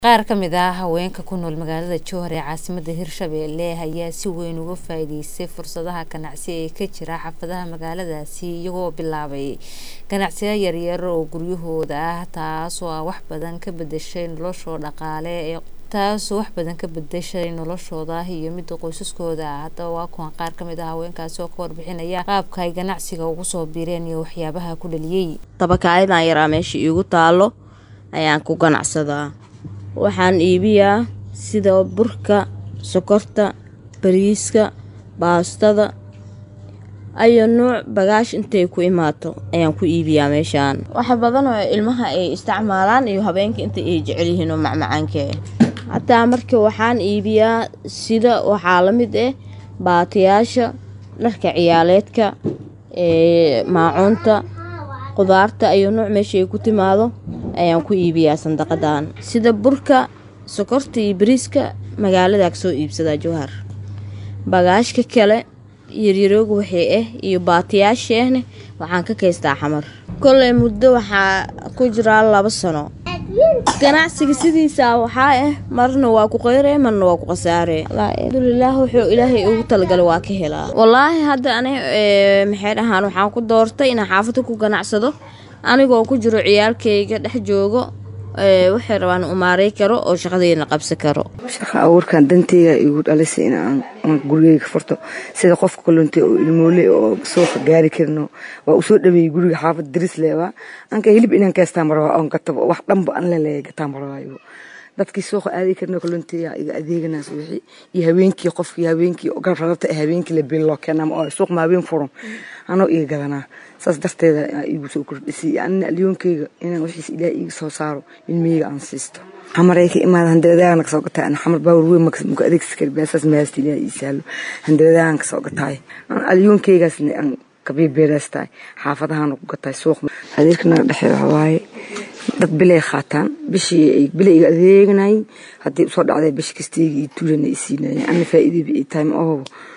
qaar ka mid ah haweenka ku nool magaalada jowhar ee caasimada hirshabelle ayaa si weyn uga faa'iideystay fursadaha ganacsi ee ka jira xaafadaha magaaladaasi iyagoo bilaabay ganacsiyo yaryar oo guryahooda ah taasoo ah wax badan ka bedeshay noloshooda dhaqaale ee taasoo wax badan ka bedeshay noloshooda iyo midda qoysaskooda haddaba waa kuwan qaar ka mid ah haweenkaasi oo ka warbixinaya qaabka ay ganacsiga ugu soo biireen iyo waxyaabaha ku dhaliyey dabakaayadan yaraa meesha iigu taalo ayaan ku ganacsadaa waxaan iibiyaa sida burka sokorta bariiska baastada ayo nuuc bagaash intay ku imaato ayaan ku iibiyaa meeshaan wax badan oo ilmaha ay isticmaalaan iyo habeenka inta ay jecel yihiin oo macmacaanka hataa marka waxaan iibiyaa sida waxaa la mid ah baatiyaasha dharka ciyaaleedka maacuunta qudaarta ayo nuuc meesha ay ku timaado ayaan ku iibiyaa sandaqadan sida burka sokorta iyo bariiska magaaladaa kasoo iibsadaa jowhar bagaashka kale yaryarooga waxay ah iyo baatiyaasheehna waxaan ka kaystaa xamar koley muddo waxaa ku jiraa laba sano ganacsiga sidiisa waxaa ah marna waa ku qeyre marna waa ku khasaare alxamdulilaah wuxuu ilaahay ugu talagalay waa ka helaa wallaahi hadda ani maxay dhahaan waxaan ku doortay inaan xaafada ku ganacsado anigoo ku jiro ciyaalkayga dhex joogo waxay rabaan umaarey karo oo shaqadeyna qabsan karo shaqa abuurkan danteyga igu dhalisay in gurigeyga furto sida qofka kalunta oo ilmoole oo suuqa gaari karino waa usoo dhaweeyey guriga xaafad daris leebaa anka hilib inaan kaystaa marabaa oon gatabo wax dhanba an leleeya gataa marabaayo dadkii suuqa aadi karno kalunteya iga adeeganaas wixii iyo habeenkii qofkii habeenkii garrarata habeenkii la biin loo keenaa oo suuq ma habeen furan anoo iga gadanaa saas darteeda igu soo kordhisay anina alyoonkeyga inaan wixiis ilaah iiga soo saaro ilmeyga aan siisto xamaray ka imaada handaladaagan kasoo gataa ana xamar baawar weyn muka adeegsi kari baasaas mahaasta ilaah ii saalo handaladaagan kasoo gataay alyoonkeygaasna aan kabiibeeraastahay xaafadahaan ku gataay suuq adeerka naga dhexeeya waxa waaye dad bilay qaataan bishii bilay iga adeeganayeen haddii usoo dhacday bishi kastayga iyo tuulana i siinayeen ana faa'iidayba ii tahay ma oho